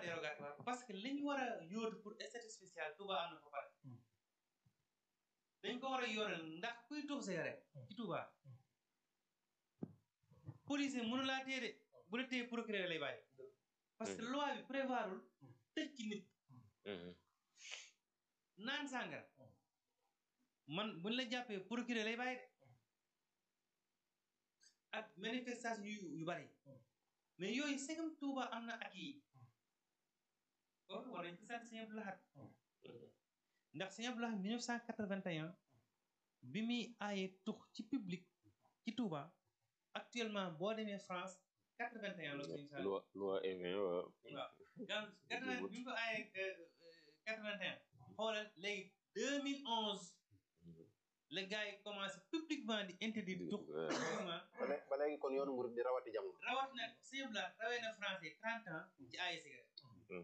dérogatoire parce que li ñu war a yóotu pour statut spécial Touba am na ko pare dañ ko war a yoonal ndax kuy tux cigarette ci Touba policier mënu laa téye de bu la téye procureur lay bàyyi parce que loi bi prévoirul tëj ci nit naan sàngara man buñ la jàppee procureur lay bàyyi de ak manifestation yu yu bari mais yooyu segam Touba am na ak yi kon war nañ ci sant Sëñ Abdou Lahad ndax Sëñ Abdou Lahad 1981 bi muy aaye tux ci public ci Touba actuellement boo demee France 81 la Sëñ Sall loi loi Evin waaw waaw gan 80 bi mu ko aaye 81 xoolal léegi 2011 le gars yi commencé publiquement di interdire di tux publiquement ba lé- ba léegi kon yoonu murid di rawati jamono rawat na Sëñ Abdou Lahad rawee na français 30 ans ci aaye cigarette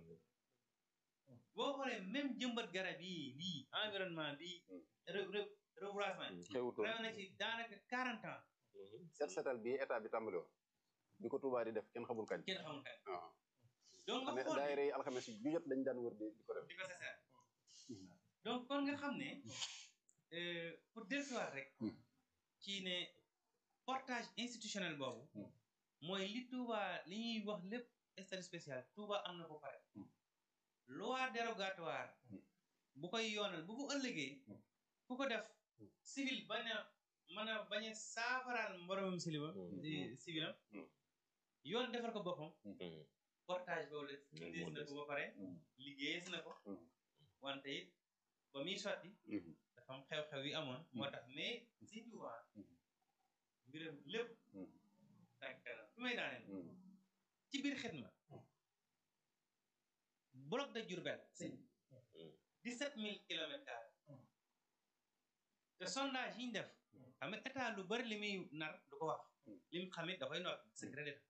boo xoolee même jëmbat garab yi lii environnement bi re re reboisement xewutoon rawee na ci daanaka 40 ans set setal bii état bi tàmbali woon bi ko Touba di def kenn xamul kañ kenn xamul kañ waaw donc nga xam ne xool daayira yi alxames yi ju jot dañ daan wër di di ko def di ko sasar donc kon nga xam ne euh, pour dellusiwaat rek ci ne portage institutionnel boobu mooy li Touba li ñuy wax lépp statut spécial Touba am na ko pare loi dérogatoire bu koy yoonal bu ko ëllëgee ku ko def civil bañ a mën a bañ a saafaraal mboromam siliba civilam yoon defal ko boppam portage boobu la liggéeyis na ko ba pare liggéeyis na ko wante it ba muy sotti dafa am xew-xew yi amoon moo tax mais si Touba mbiram lépp tànk kanam fi may daaneel ci biir xidma bloc de Diourbel sëñ dix-sept mille kilomètres carrés te sondage yi ñu def xam nga état lu bari li muy nar du ko wax li mu xam it da koy noot secret d'état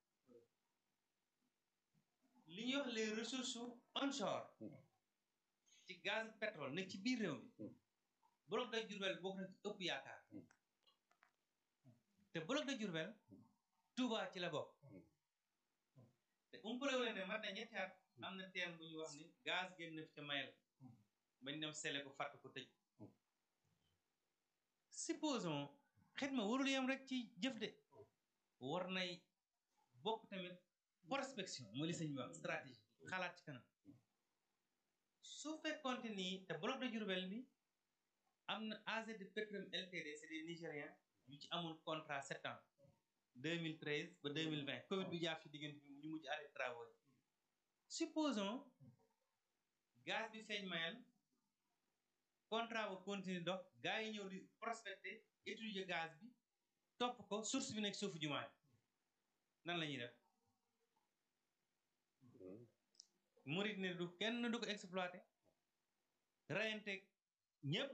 li ñuy wax les ressources onshore ci gaz pétrole nekk ci biir réew mi bloc de Diourbel bokk na ci ëpp yaakaar te bloc de Diourbel Touba ci la bokk te umpale wu leen ne mat na ñetti at am na teen bu ñu wax ni gaz génn na fi ca mayel bañ dem sele ko fàtt ko tëj supposons xidma warul yem rek ci jëf de war nay bokk tamit prospection mooy li sëñ bi wax stratégie xalaat ci kanam su fekkoonte nii te bloc de Diourbel bi am na AZ de Petrom LTD c'est des Nigériens yu ci amoon contrat sept ans 2013 ba 2020 Covid bi jaar fi diggante bi ñu mujj arrêté travaux yi supposons gaz bi feeñ mayal contrat ba continue dox gars yi ñëw di prospecter étudier gaz bi topp ko source bi nekk suufu jumaa yi nan la ñuy def murit ne du kenn du ko exploité reyante ñëpp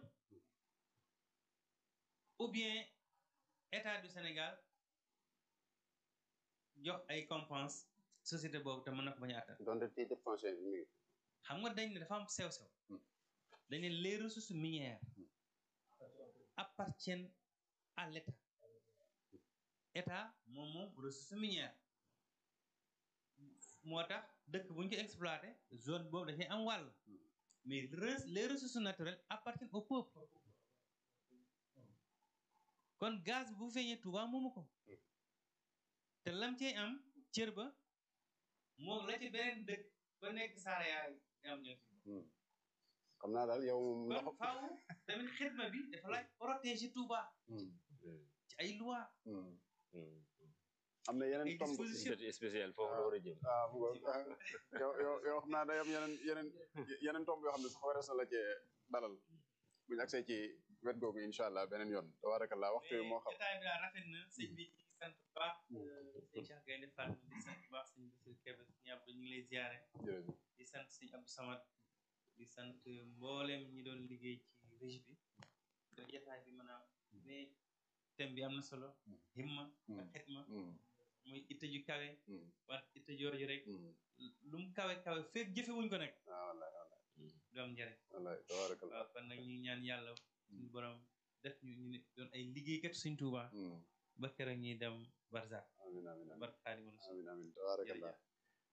ou bien état du Sénégal jox ay compense société boobu te mën na ko bañ a attan donte titre foncier bi mi ngi xam nga dañ ne dafa am sew-sew dañ ne les ressources minières appartiennent à l'état état moom moom ressources minières moo tax dëkk bu ñu ko exploité zone boobu dafay am wàll mais res- les ressources naturelles appartiennent au peuple kon gaz bi bu feeñee Touba moomu ko te lam cey am cër ba moo la ci beneen dëkk ba nekk saara yaa am ñoo ci xam naa daal yow moom kon ndox faaw tamit xidma bi dafa laaj protéger Touba ci ay loi am na yeneen ay tomb disposition statut spécial foofu la war a jëm ah mu ngoog ah, yow yow yow xam naa day am yeneen yeneen yeneen tomb yoo xam ne sax warees na la cee dalal bu ñu agsee ci wet googu incha allah beneen yoon tabarakallah waxtu wi moo xam état bi daal rafet na sëñ bi ñu ngi sant bu baax sëñ Cheikh Gaynde Fall di sant bu baax sëñ Bassirou Kébé sëñ Abdou ñu ngi lay ziare jërëjëf di sant sëñ Abdou Samad di sant mboolem ñi doon liggéey ci régie bi da jotaay bi mën a mais thème bi am na solo himma ak xitma muy itte ju kawe wante itte joor ji rek lu mu kawe kawe feeg jëfewuñ ko nag ah wallahi wallahi du am njëriñ wallahi tabarakallah waaw kon nag ñu ñaan yàlla suñu borom def ñu ñu ne doon ay liggéeykat suñ Tuuba ba keroog ñuy dem Barzak amin amin amin barke Xaadimu Rasuul amin amin tabarakallah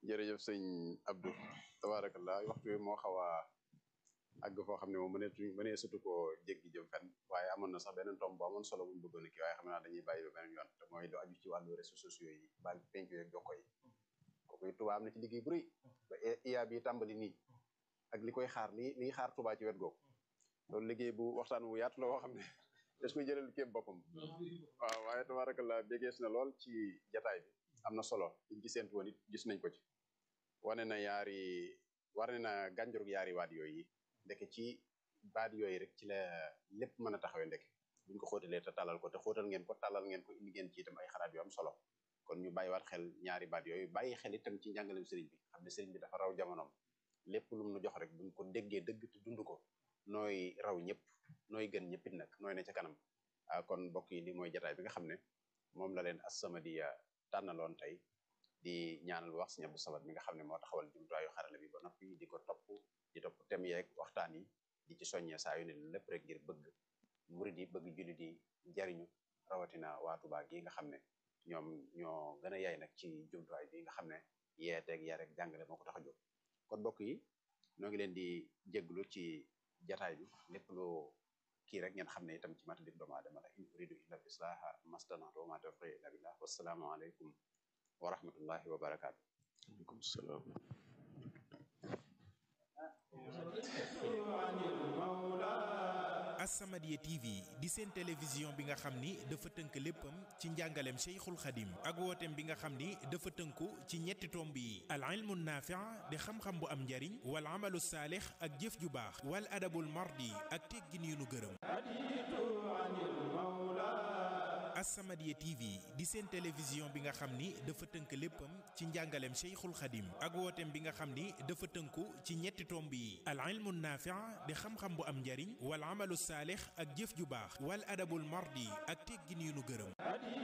jërëjëf sëñ Abdou tabarakallah waxtu bi moo xaw a àgg foo xam ne moom mëneetu mënee sutu koo jéggi jëm fenn waaye amoon na sax beneen tomb bu amoon solo buñ bëggoon kii waaye xam naa dañuy bàyyi ba beneen yoon te mooy lu aju ci wàllu réseaux sociaux yi baal penc yeeg jokko yi kooku Touba am na ci liggéey bu rëy ba IA bi tàmbali nii ak li koy xaar li liy xaar Touba ci wet googu loolu liggéey bu waxtaan wu yaatu la woo xam ne des koy jëlal kéem boppam waaw waaye tabarakallah bégees na lool ci jataay bi am na solo liñ ci séntu woon it gis nañ ko ci wane na yaari wane na gànjurug yaari waat yooyu yi ndeke ci baat yooyu rek ci la lépp mën a taxawee ndeke buñ ko xóotalee te talal ko te xóotal ngeen ko talal ngeen ko indi ngeen ci itam ay xalaat yu am solo kon ñu bàyyiwaat xel ñaari baat yooyu bàyyi xel itam ci njàngalem sëriñ bi xam ne sëriñ bi dafa raw jamonoom lépp lu mu nu jox rek buñ ko déggee dëgg te dund ko nooy raw ñëpp nooy gën ñëppit nag nooy ne ca kanam ah kon mbokk yi li mooy jataay bi nga xam ne moom la leen As-Samadiyya tànnaloon tey di ñaanal wax Sëriñ Abdou Samad mi nga xam ne moo taxawal jumtuwaayu xarala bi ba noppi di ko topp di topp tem yeeg waxtaan yi di ci soññee saa yu ne lépp rek ngir bëgg murid yi bëgg jullit yi jariñu rawatina waa Tuubaa gi nga xam ne ñoom ñoo gën a yaay nag ci jumtuwaay bi nga xam ne yeeteeg yar ak jàngale moo ko tax a jóg kon mbokk yi ñoo ngi leen di jégglu ci jataay bi lépp lu kii rek ngeen xam ne itam ci mata dik doomu aadama la in uridu illa al islaha mastanatu wa ma tawfiqi illa billah wassalaamu aleykum wa rahmatullahi wa barakaatu aleykum salaam As-Samadiyya TV di seen télévision bi nga xam ni dafa tënk léppam ci njàngaleem Cheikhul Khadim ak wooteem bi nga xam ni dafa tënku ci ñetti tomb yi al ilmu naafi' di xam-xam bu am njariñ wal amalu saalix ak jëf ju baax wal adabul mardi ak teggin yu nu gërëm As-Samadiyya TV di seen télévision bi nga xam ni dafa tënk léppam ci njàngaleem Cheikhul Khadim ak wooteem bi nga xam ni dafa tënku ci ñetti tomb yi al ilmu naafi' di xam-xam bu am njariñ wal amalu saalix ak jëf ju baax wal adabul mardi ak teggin yu nu gërëm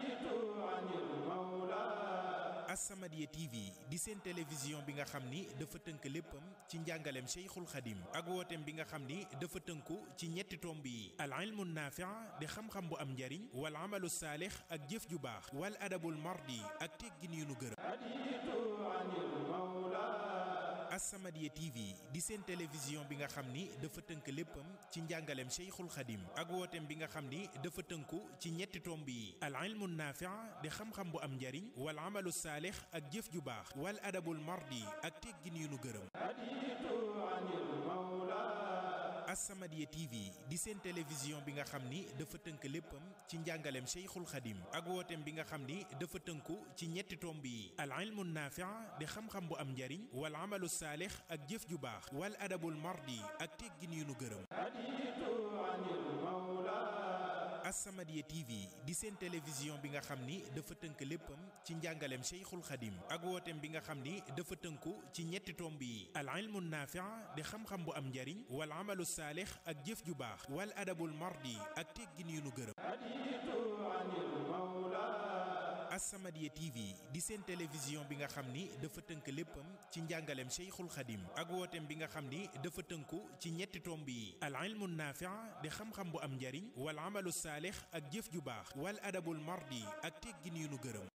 As-Samadiyya TV di seen télévision bi nga xam ni dafa tënk léppam ci njàngaleem Cheikhul Khadim ak wooteem bi nga xam ni dafa tënku ci ñetti tomb yi al ilmu naafi' di xam-xam bu am njariñ wal amalu saalix ak jëf ju baax wal adabul mardi ak teggin yu nu gërëm As-Samadiyya TV di seen télévision bi nga xam ni dafa tënk léppam ci njàngaleem Cheikhul Khadim ak wooteem bi nga xam ni dafa tënku ci ñetti tomb yi al ilmu naafi' di xam-xam bu am njariñ wal amalu saalix ak jëf ju baax wal adabul mardi ak teggin yu nu gërëm As-Samadiyya TV di seen télévision bi nga xam ni dafa tënk léppam ci njàngaleem Cheikhul Khadim ak wooteem bi nga xam ni dafa tënku ci ñetti tomb yi al ilmu naafi' di xam-xam bu am njariñ wal amalu saalix ak jëf ju baax wal adabul mardi ak teggin yu nu gërëm As-Samadiyya TV di seen télévision bi nga xam ni dafa tënk léppam ci njàngaleem Cheikhul Khadim ak wooteem bi nga xam ni dafa tënku ci ñetti tomb yi al ilmu naafi' di xam-xam bu am njariñ wal amalu saalix ak jëf ju baax wal adabul mardi ak teggin yu nu gërëm As-Samadiyya TV di seen télévision bi nga xam ni dafa tënk léppam ci njàngaleem Cheikhul Khadim ak wooteem bi nga xam ni dafa tënku ci ñetti tomb yi al ilmu naafi' di xam-xam bu am njariñ wal amalu saalix ak jëf ju baax wal adabul mardi ak teggin yu nu gërëm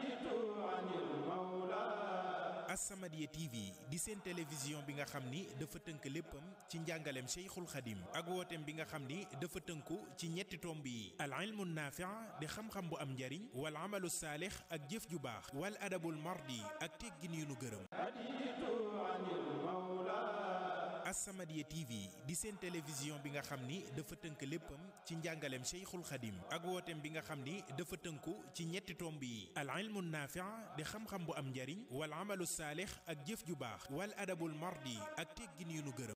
As-Samadiyya TV di seen télévision bi nga xam ni dafa tënk léppam ci njàngaleem Cheikhul Khadim ak wooteem bi nga xam ni dafa tënku ci ñetti tomb yi al ilmu naafi' di xam-xam bu am njariñ wal amalu saalix ak jëf ju baax wal adabul mardi ak teggin yu nu gërëm As-Samadiyya TV di seen télévision bi nga xam ni dafa tënk léppam ci njàngaleem Cheikhul Khadim ak wooteem bi nga xam ni dafa tënku ci ñetti tomb yi al ilmu naafi' di xam-xam bu am njariñ wal amalu saalix ak jëf ju baax wal adabul mardi ak teggin yu nu gërëm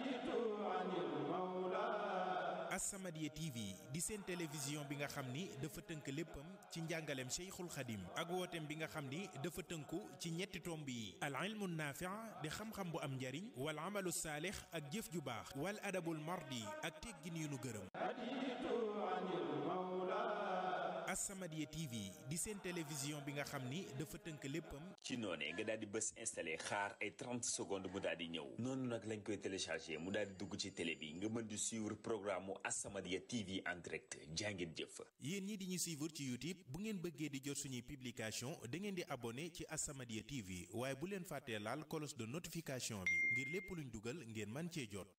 As-Samadiyya TV di seen télévision bi nga xam ni dafa tënk léppam ci njàngaleem Cheikhul Khadim ak wooteem bi nga xam ni dafa tënku ci ñetti tomb yi al ilmu naafi' di xam-xam bu am njariñ wal amalu saalix ak jëf ju baax wal adabul mardi ak teggin yu nu gërëm As-Samadiyya TV di seen télévision bi nga xam ni dafa tënk léppam ci noonee nga daal di bës installé xaar ay 30 secondes mu daal di ñëw noonu nag lañ koy téléchargé mu daal di dugg ci télé bi nga mën di suivre programme mu As-Samadiyya TV en direct jàngeen jëf. yéen ñi di ñu suivre ci YouTube bu ngeen bëggee di jot suñuy publication da ngeen di abonné ci As-Samadiyya TV waaye bu leen fàttee laal cloche de notification bi ngir lépp luñ dugal ngeen man cee jot.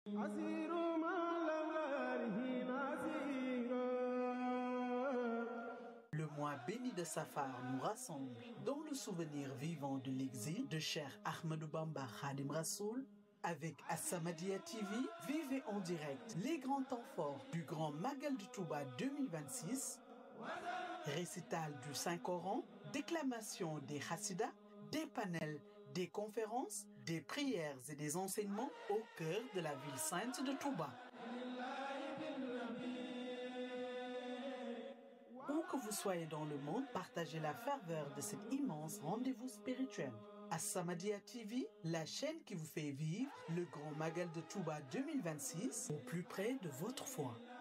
Le mois béni de Safar nous rassemble dans le souvenir vivant de l'exil de Cheikh Ahmadou Bamba Khadim Rassoul. Avec As-Samadiyya TV, vivez en direct les grands temps forts du Grand Magal de Touba 2026, récital du Saint-Coran, déclamation des Hassidas, des panels, des conférences, des prières et des enseignements au cœur de la ville sainte de Touba. Où que vous soyez dans le monde, partagez la ferveur de cet immense rendez-vous spirituel. As-Samadiyya TV, la chaîne qui vous fait vivre le grand Magal de Touba 2026 au plus près de votre foi.